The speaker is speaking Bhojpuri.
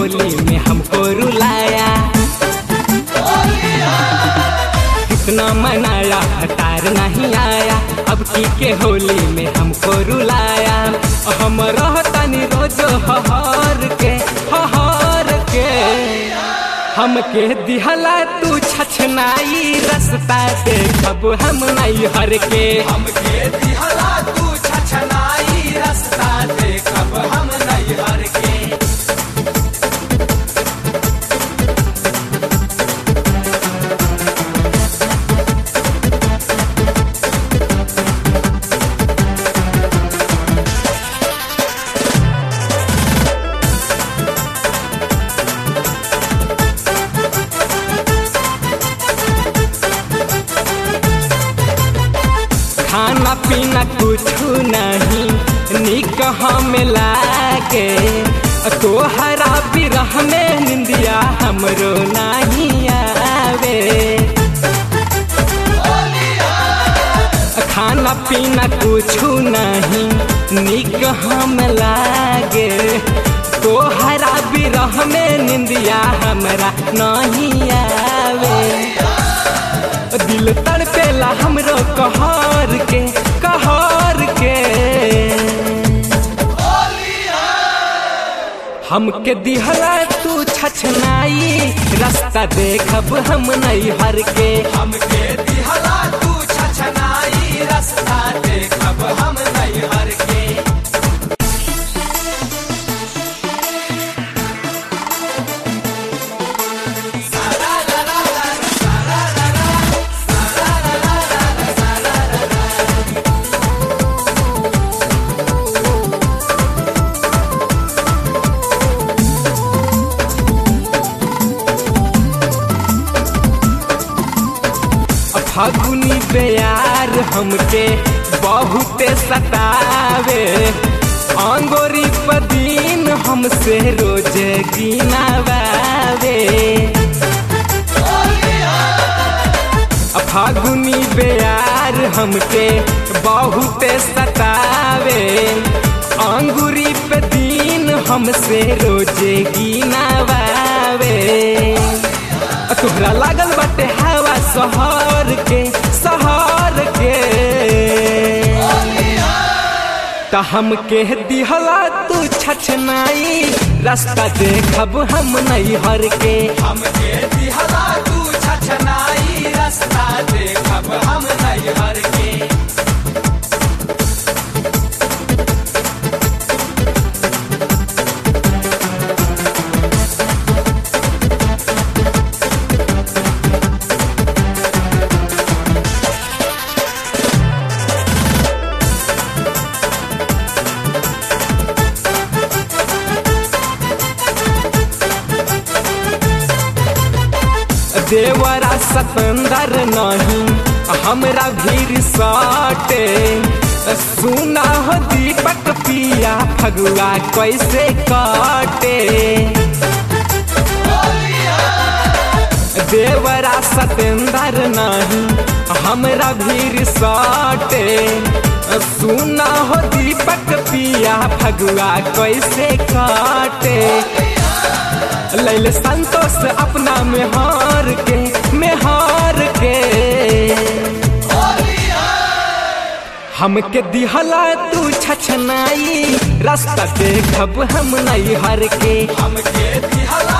होली में हमको रुलाया कितना मनाया तार नहीं आया अब की के होली में हमको रुलाया हम रहतानी रोज हहर के हहर के हमके दिहला तू छछनाई रस्ता देखब हम नहीं हर के हमके दिहला तू छछनाई रास्ता देखब हम नहीं हर के खाना पीना कुछ नहीं निक हमें लागे तोहरा बिरह में निंदिया हमरो नहीं आवे खाना पीना कुछ नहीं निक हम लागे तोहरा बिरह में निंदिया हमरा नहीं आवे दिल तड़पेला हमरो कहर के कहर के हमके दिहला तू छछनाई रास्ता देखब हम नहीं हर के हमके दिहला तू छछनाई रास्ता देखब हम नहीं हर के फगुनी प्यार हमके बहुते सतावे अंगोरी पदीन हमसे रोज गिनावे फागुनी प्यार हमके बहुते सतावे अंगूरी पे दिन हमसे रोज गिनावे तोहरा लागल बाटे हवा शहर के शहर के त हमके दिहला तू छछनाई रास्ता देखब हम नहीं हर के हमके दिहला तू छछनाई रास्ता देखब हम नहीं हर के देवरा सतंदर नहीं हमरा भीर साटे सुना हो दीपक पिया फगुआ कैसे काटे देवरा सतेंदर नहीं हमरा भीर साटे सुना हो दीपक पिया फगुआ कैसे काटे लैले संतोष अपना में हार के में हार के हमके दिहला तू छछनाई रास्ता देखब हम नहीं हर के हमके दिहला